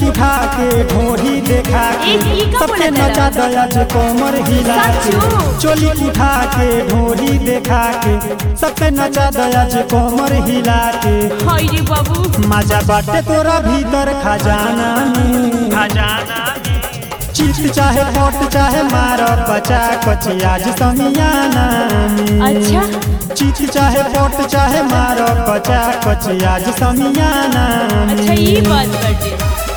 उठा के ढोरी देखा के एक ई का सबके बोला नचा तेरा? दया जे कोमर हिला के सचो? चोली उठा के ढोरी देखा के सबके नचा दया जे कोमर हिला के हाय रे बाबू मजा बाटे तोरा भीतर खजाना में खजाना चीत चाहे पोट चाहे मार बचा कची आज समियाना में अच्छा चीत चाहे पोट चाहे मार बचा कची आज समियाना में अच्छा ये बात बाटे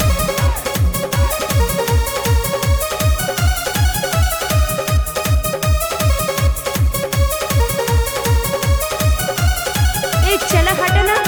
ए चला हटा ना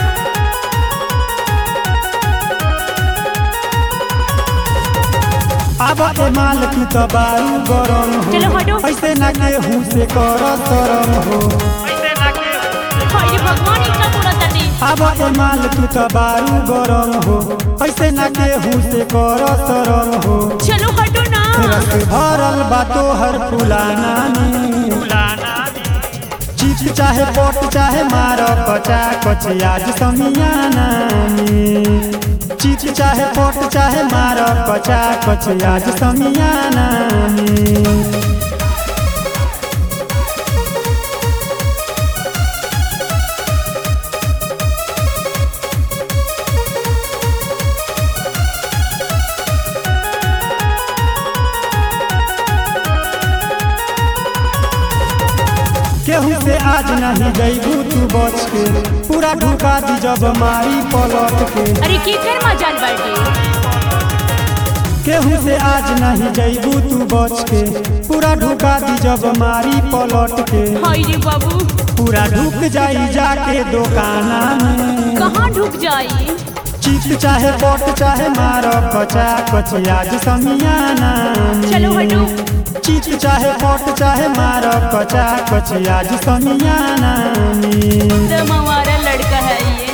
अब ए माल की तो बारू गरम चलो हटो। हो ऐसे ना केहू से कर शरम हो ऐसे ना के हाय रे भगवान इतना पूरा ताटे अब ए माल की तो बारू गरम हो ऐसे ना केहू से कर शरम हो चलो हटो ना रस भरल बातो हर फुलाना में फुलाना चीज चाहे पोट चाहे मार बचा कची आज समियाना में चीज चाहे पोट चाहे मार बचा कची आज समियाना में केहू से आज नहीं जैबू तू बच के पूरा ढुका दी जब मारी पलट के अरे की कर मजाल बाटे केहू से आज नहीं जैबू तू बच के पूरा ढुका दी जब मारी पलट के हाय रे बाबू पूरा ढुक जाई जाके दुकाना में कहाँ ढुक जाई चीत चाहे पोट चाहे मार बचा कची आज समियाना में। चलो हटो चीत चाहे पोट चाहे मार बचा कची आज समियाना में। तो हमारा लड़का है ये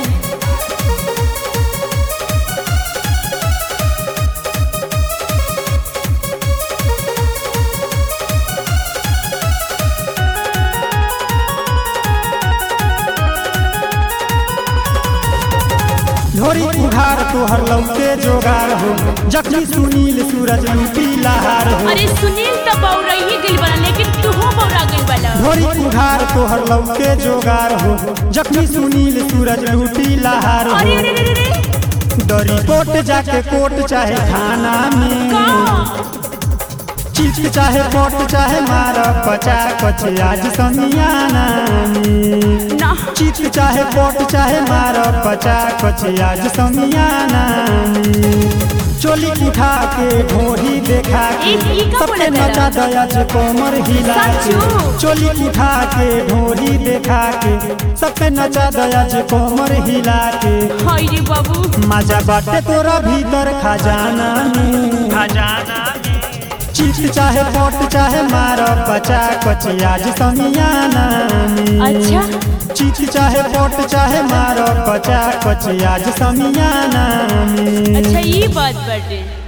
ढोरी उघार तोहर लौके जोगार हो जखनी सुनील सूरज लूटी लहार हो अरे सुनील तो बौरा ही गइल बना लेकिन तू हो बौरा गइल बना ढोरी उघार तोहर लौके जोगार हो जखनी सुनील सूरज लूटी लहार हो अरे अरे अरे अरे डरी कोट जाके कोट चाहे थाना में का चीज चाहे पोट चाहे मार बचा कचे आज समियाना में ना चीज चाहे पोट चाहे मार बचा कचे आज समियाना में चोली उठा के ढोरी देखा के एक ई का सबके बोला नचा तेरा? दया जे कोमर हिला के सचो? चोली उठा के ढोरी देखा के सबके नचा दया जे कोमर हिला के हाय रे बाबू मजा बाटे तोरा भीतर खजाना में खजाना चीज चाहे पोट चाहे मार बचा कची आज समियाना में अच्छा चीज चाहे पोट चाहे मार बचा कची आज समियाना में अच्छा ये बात बाटे